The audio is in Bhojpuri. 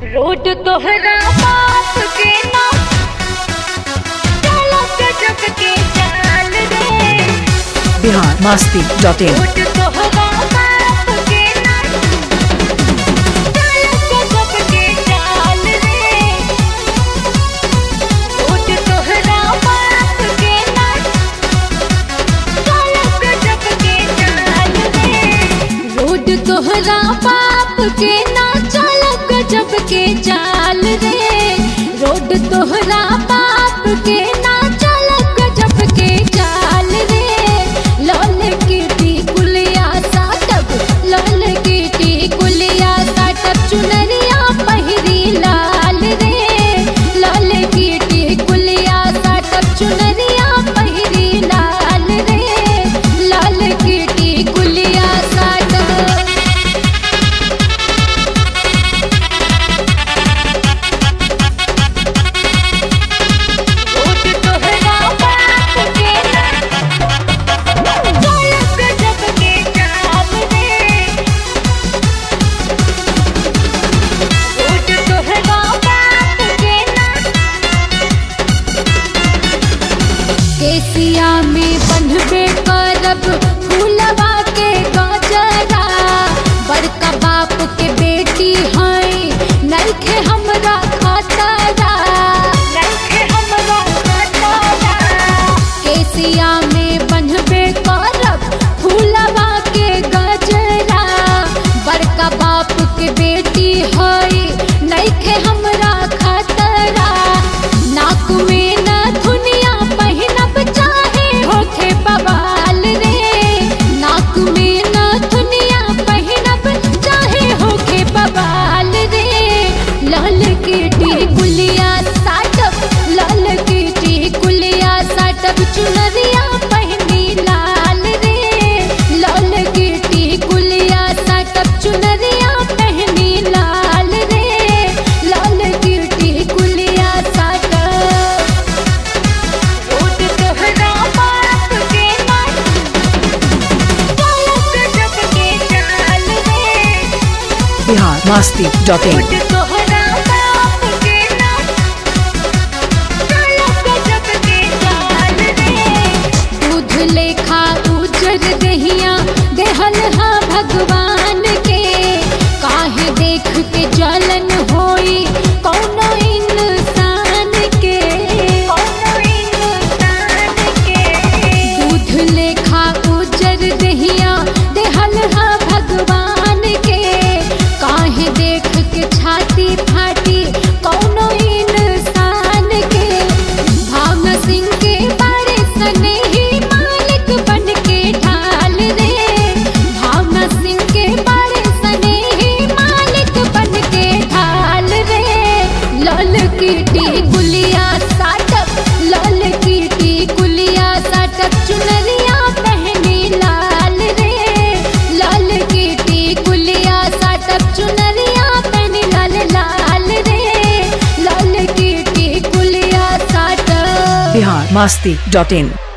रोड तोहरा बाप के ना चलो गजब के चाल रे Bihar Masti dot in road तोहरा बाप के ना चलो गजब के चाल रे रोड तोहरा बाप के ना चलो गजब के चाल रे रोड तोहरा बाप के ना चलो गजब के चाल रे रोड तोहरा बाप के ना चलो गजब के चाल रे लाल कीटी कुलिया साटब लाल कीटी कुलिया साटब चुनरिया पहिरी लाल रे लाल कीटी कुलिया साटब चुनरिया पहिरी लाल रे लाल कीटी कुलिया साटब रोड तोहरा बाप के ना चलो गजब के चाल रे रोड तोहरा बाप के ना केसिया में बंधबे करब फूलवा के गजरा बड़का बाप के बेटी है नइखे हमरा खतरा नइखे हमरा खतरा केसिया में बंधबे करब फूलवा के गजरा बड़का बाप के बेटी है नइखे हमरा खतरा नाक में न धुनिया पहिनब चाहे होखे बवाल रे नाक में न धुनिया पहिनब चाहे होखे बवाल रे लाल कीटी कुलिया साटब लाल कीटी कुलिया साटब चुनरिया पहनी लाल रे लाल कीटी कुलिया साटब चुनरिया पहनी लाल रे लाल कीटी कुलिया साटब रोड तोहरा बाप के ना चलो गजब के चाल रे Bihar Masti dot in road तोहरा बाप के ना चलो गजब के चाल रे दूध लेखा उजर दहिया देहल हा भगवान के काहे देख के जलन होई कौनो इंसान के कौनो इंसान के दूध लेखा उजर दहिया देहल हा भगवान के काहे देख के छाती फाटी कौनो इंसान के भावना सिंह के बड़े सने ही मालिक बन के ढाल रे भावना सिंह के बड़े सने ही मालिक बन के ढाल रे लाल कीटी गुलिया साटब लाल कीटी गुलिया साटब चुनरिया पहनी लाल रे लाल कीटी गुलिया साटब चुनरिया पहनी लाल लाल रे लाल कीटी गुलिया साटब बिहार मस्ती डॉट इन